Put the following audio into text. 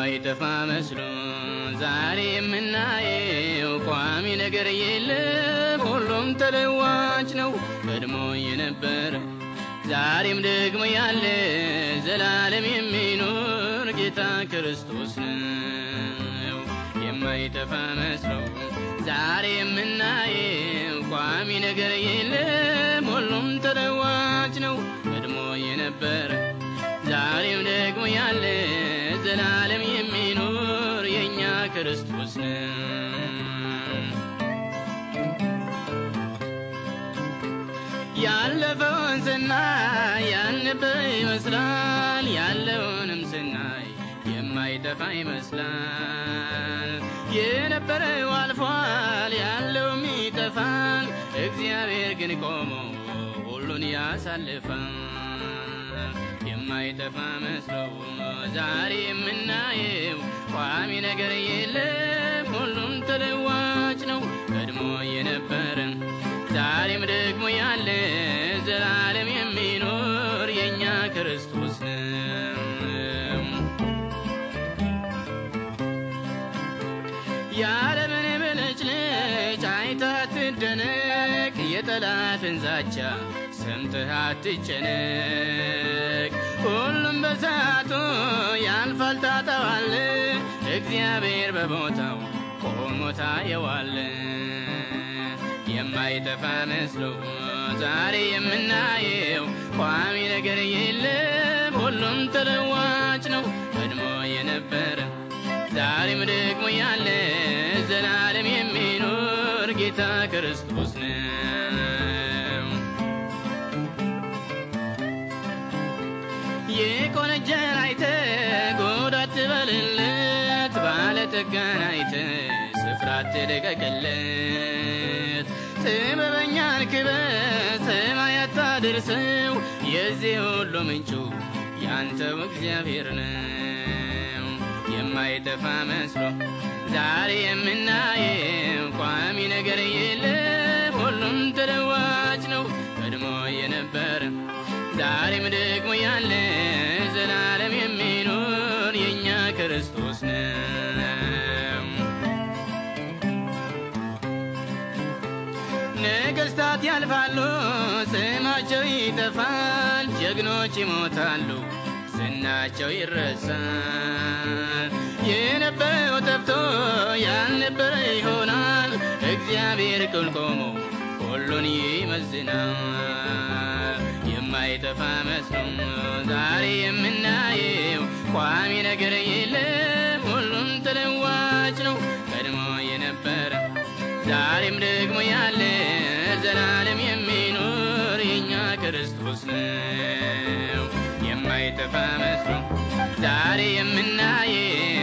የማይጠፋ መስሎ ዛሬ የምናየው ቋሚ ነገር የለም፣ ሁሉም ተለዋጭ ነው። ቀድሞ የነበረ ዛሬም ደግሞ ያለ ዘላለም የሚኖር ጌታ ክርስቶስ ነው። የማይጠፋ መስሎ ዛሬ የምናየው ቋሚ ነገር የለም፣ ሁሉም ተለዋጭ ነው። ቀድሞ የነበረ ዛሬም ደግሞ ያለ ዘላለም የሚኖር የእኛ ክርስቶስ ነው። ያለፈውን ስናይ ያልነበረ ይመስላል፣ ያለውንም ስናይ የማይጠፋ ይመስላል። የነበረው አልፏል፣ ያለውም ይጠፋል። እግዚአብሔር ግን ቆሞ ሁሉን ያሳልፋል። የማይጠፋ መስሎ ዛሬ የምናየው ቋሚ ነገር የለም፣ ሁሉም ተለዋጭ ነው። ቀድሞ የነበረ ዛሬም ደግሞ ያለ ዘላለም የሚኖር የእኛ ክርስቶስ ነው። የዓለምን ብልጭልጭ አይተህ አትደነቅ፣ የጠላትን ዛቻ ሰምተህ አትጨነቅ። ሁሉም በሰዓቱ ያልፋል ታጠዋለህ፣ እግዚአብሔር በቦታው ቆሞ ታየዋለህ። የማይጠፋ መስሎ ዛሬ የምናየው ቋሚ ነገር የለም፣ ሁሉም ተለዋጭ ነው። ቀድሞ የነበረ ዛሬም ደግሞ ያለ ዘላለም የሚኖር ጌታ ክርስቶስ ነው። የቆነጀን አይተህ ጉድ አትበልለት፣ ባለጠጋን አይተህ ስፍራ አትልቀቅለት። ጥበበኛን ክበት ሰማይ አታድርሰው፣ የዚህ ሁሉ ምንጩ ያንተው እግዚአብሔር ነው። የማይጠፋ መስሎ ዛሬ የምናየው ቋሚ ነገር የለም፣ ሁሉም ተለዋጭ ነው። ቀድሞ የነበረ ዛሬም ደግሞ ያለ ዘላለም የሚኖር የእኛ ክርስቶስ ነው። ነገሥታት ያልፋሉ፣ ስማቸው ይጠፋል፣ ጀግኖች ይሞታሉ፣ ዝናቸው ይረሳል። የነበረው ጠፍቶ ያልነበረ ይሆናል፣ እግዚአብሔር ቅል ቆሞ ሁሉን ይመዝናል። የማይጠፋ መስሎ ዛሬ የምናየው ቋሚ ነገር የለም፣ ሁሉም ተለዋጭ ነው። ቀድሞ የነበረ ዛሬም ደግሞ ያለ ዘላለም የሚኖር የእኛ ክርስቶስ ነው። የማይጠፋ መስሎ ዛሬ የምናየው